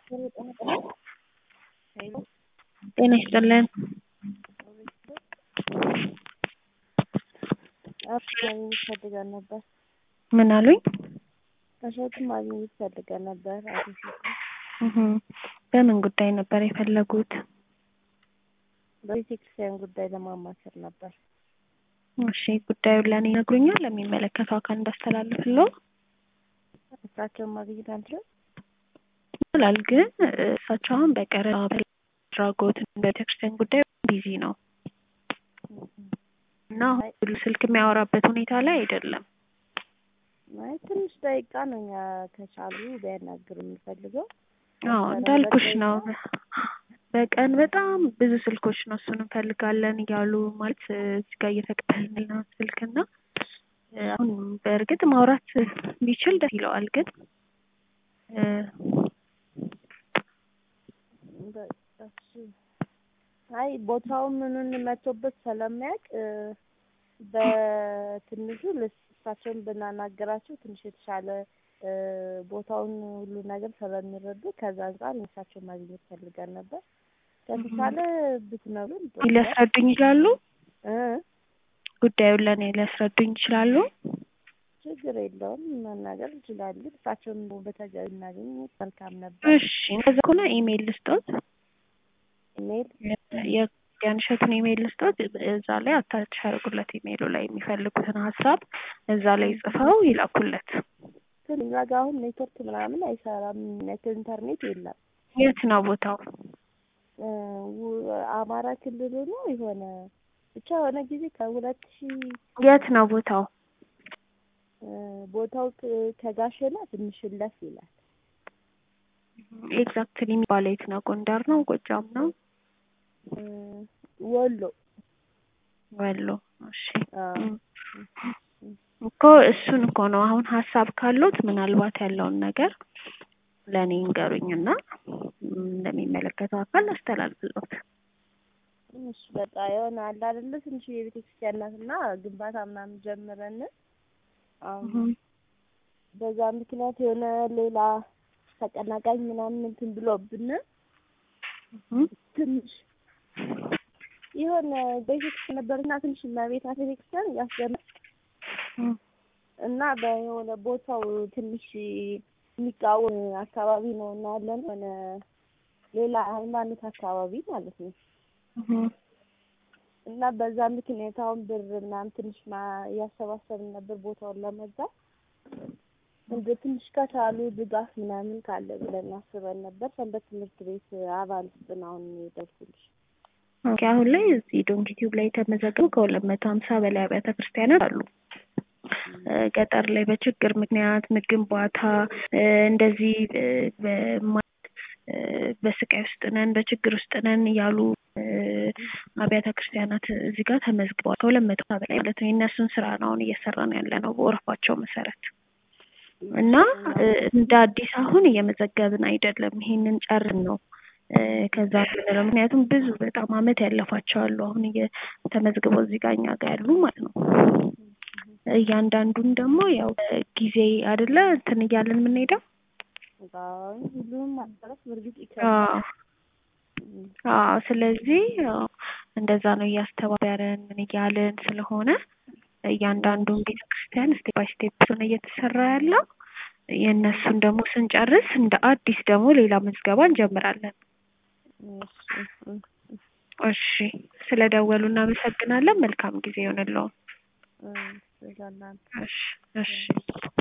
ጤና ይስጥልን ማግኘት ፈልገን ነበር። ምን አሉኝ? እሸቱን ማግኘት ፈልገን ነበር። አቶ እሸቱን እህ በምን ጉዳይ ነበር የፈለጉት? በቤተክርስቲያን ጉዳይ ለማማከር ነበር። እሺ ጉዳዩን ለእኔ ይነግሩኛል? ለሚመለከተው አካል እንዳስተላልፍልዎ እሳቸውን ማግኘት አንችልም? ይቻላል ግን እሳቸው አሁን በቀረጻ አድራጎት በቤተክርስቲያን ጉዳይ ቢዚ ነው እና ሁሉ ስልክ የሚያወራበት ሁኔታ ላይ አይደለም። አይ ትንሽ ደቂቃ ነው እኛ ከቻሉ ቢያናግሩ የምንፈልገው። አዎ እንዳልኩሽ ነው። በቀን በጣም ብዙ ስልኮች ነው እሱን እንፈልጋለን እያሉ ማለት እዚህ ጋር እየተቀበልን ነው ስልክና አሁን በእርግጥ ማውራት ቢችል ደስ ይለዋል ግን አይ ቦታው ምኑን መቶበት ስለሚያውቅ በትንሹ እሳቸውን ብናናገራቸው ትንሽ የተሻለ ቦታውን ሁሉ ነገር ስለሚረዱ ከዛ አንጻር እሳቸውን ማግኘት ፈልገን ነበር። ከተቻለ ብትነግሩን ሊያስረዱኝ ይችላሉ? እ ጉዳዩን ለእኔ ሊያስረዱኝ ይችላሉ? ችግር የለውም መናገር እንችላለን። እሳቸውን በተገቢ እናገኝ መልካም ነበር። እሺ እንደዛ ከሆነ ኢሜይል ልስጦት። ኢሜይል የክርስቲያን እሸቱን ኢሜይል ልስጦት። እዛ ላይ አታች ያደርጉለት ኢሜይሉ ላይ የሚፈልጉትን ሀሳብ እዛ ላይ ጽፈው ይላኩለት። ግን እኛ ጋር አሁን ኔትወርክ ምናምን አይሰራም። ኔት ኢንተርኔት የለም። የት ነው ቦታው? አማራ ክልል ነው የሆነ ብቻ የሆነ ጊዜ ከሁለት ሺህ የት ነው ቦታው? ቦታው ከጋሸና ትንሽ እለፍ ይላል። ኤግዛክትሊ የሚባለው የት ነው? ጎንደር ነው? ጎጃም ነው? ወሎ ወሎ። እሺ አዎ። እኮ እሱን እኮ ነው አሁን ሀሳብ ካሉት ምናልባት ያለውን ነገር ለእኔ እንገሩኝና እንደሚመለከተው አካል አስተላልፍሎት። ትንሽ በቃ የሆነ አለ አይደለ ትንሽ የቤተ ክርስቲያን ናትና ግንባታ ምናምን ጀምረን አሁን በዛ ምክንያት የሆነ ሌላ ተቀናቃኝ ምናምን እንትን ብሎብን ትንሽ የሆነ ቤተክርስቲያን ነበርና ትንሽ እመቤታ ቤተክርስቲያን ያስገመ እና በየሆነ ቦታው ትንሽ የሚቃወም አካባቢ ነው እና ያለን ሆነ ሌላ ሃይማኖት አካባቢ ማለት ነው። እና በዛ ምክንያት አሁን ብር ምናምን ትንሽ እያሰባሰብን ነበር ቦታውን ለመግዛት እንደ ትንሽ ከቻሉ ድጋፍ ምናምን ካለ ብለን አስበን ነበር። ሰንበት ትምህርት ቤት አባል ውስጥ ነው አሁን የደርኩልሽ። ኦኬ አሁን ላይ እዚህ ዶንኪ ቲዩብ ላይ የተመዘገቡ ከሁለት መቶ ሀምሳ በላይ አብያተ ክርስቲያናት አሉ። ገጠር ላይ በችግር ምክንያት ግንባታ እንደዚህ በስቃይ ውስጥ ነን በችግር ውስጥ ነን እያሉ አብያተ ክርስቲያናት እዚህ ጋር ተመዝግበዋል። ከሁለት መቶ በላይ ማለት ነው። የእነሱን ስራ ነው አሁን እየሰራን ያለ ነው በወረፋቸው መሰረት እና እንደ አዲስ አሁን እየመዘገብን አይደለም። ይሄንን ጨርን ነው ከዛ ምንለው ምክንያቱም ብዙ በጣም አመት ያለፋቸው አሉ አሁን ተመዝግበው እዚህ ጋር እኛ ጋር ያሉ ማለት ነው። እያንዳንዱን ደግሞ ያው ጊዜ አይደለ እንትን እያለን የምንሄደው ሁሉንም ማዳረስ በእርግጥ ይከብዳል። አዎ ስለዚህ እንደዛ ነው እያስተባበርን ምን እያልን ስለሆነ እያንዳንዱን ቤተክርስቲያን ስቴፕ ባይ ስቴፕ ነው እየተሰራ ያለው። የእነሱን ደግሞ ስንጨርስ እንደ አዲስ ደግሞ ሌላ ምዝገባ እንጀምራለን። እሺ ስለደወሉ እናመሰግናለን። መልካም ጊዜ ይሆንልዎ። እሺ እሺ